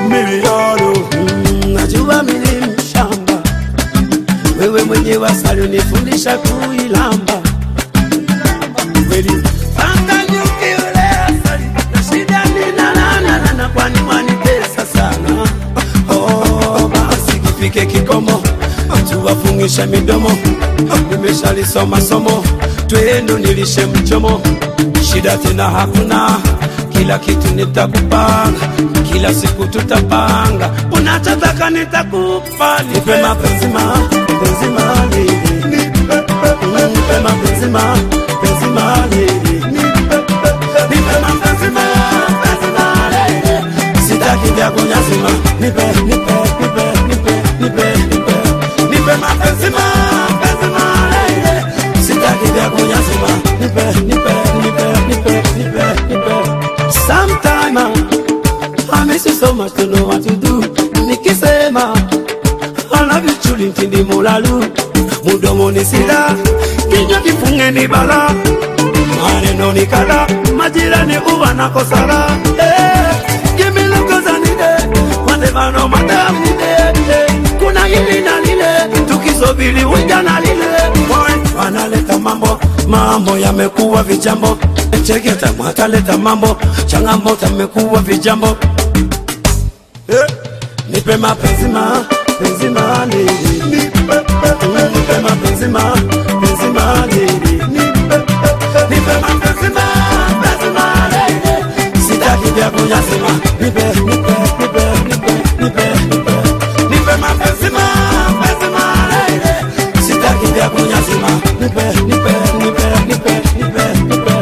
milioni Mm, najua mimi ni mshamba, wewe mwenyewe asali unifundisha kuilamba kweli. Panga nyuki yule asali, na shida ni na na na na na, kwani mwanitesa sana. Oh, basi kifike kikomo, tuwafungishe midomo. Nimeshalisoma somo, twenu nilishe mchomo, shida tena hakuna kila kitu nitakupanga, kila siku tutapanga, unachotaka nitakupa, nipe mapenzi ma penzi mali, nipe mapenzi ma penzi mali, nipe mapenzi ma penzi mali, sitaki vya kunyazima, nipe nipe nipe nipe nipe nipe nipe mapenzi ma penzi mali, sitaki vya kunyazima, nipe nipe nipe nipe nipe nipe Sometime I miss you so much to know what to do. Nikisema I love you truly ntindi mulalu mudomo ni sida kinywa kifunge ni bala maneno ni kala majirani uwa na kosala eh, give me love 'cause I need it. Whatever no matter ni eh, kuna hili na lile tukisubiri uja na lile Boy, wanaleta mambo mambo yamekuwa vijambo cheketa mwakaleta mambo changamoto amekuwa vijambo eh, nipe mapenzi ma penzi mali nipe nipe mapenzi ma penzi mali nipe nipe mapenzi ma penzi mali sitaki vya kunyazima nipe nipe nipe nipe nipe nipe nipe mapenzi ma penzi mali sitaki vya kunyazima nipe nipe nipe nipe nipe nipe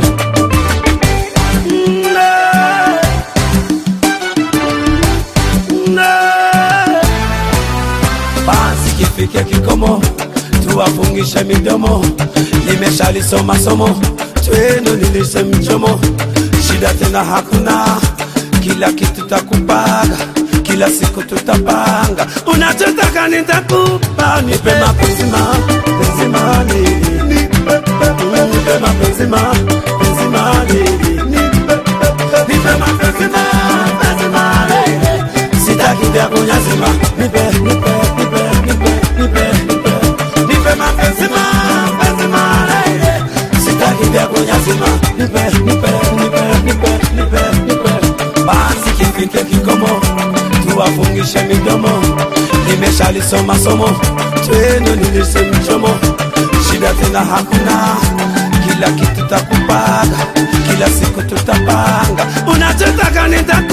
basi kifike kikomo, tuwafungishe midomo. Nimeshalisoma somo, twendo nilishe mchomo, shida tena hakuna, kila kitu takupaga, kila siku tutapanga, unachotaka nitakupa, nipe mapenzi ma penzi mali, nipe nipe mapenzi ma penzi mali, nipe nipe mapenzi ma penzi mali sitaki vya kunyazima, nipe nipe nipe nipe nipe nipe nipe mapenzi ma penzi malaile, sitaki vya kunyazima, nipe nipe nipe nipe nipe nipe basi kifike kikomo, tuwafungishe midomo, nimeshalisoma somo, twendo nilishe mchomo, shida tena hakuna, kila kitu takupaga, kila siku tutapanga, unachotaka nitakupa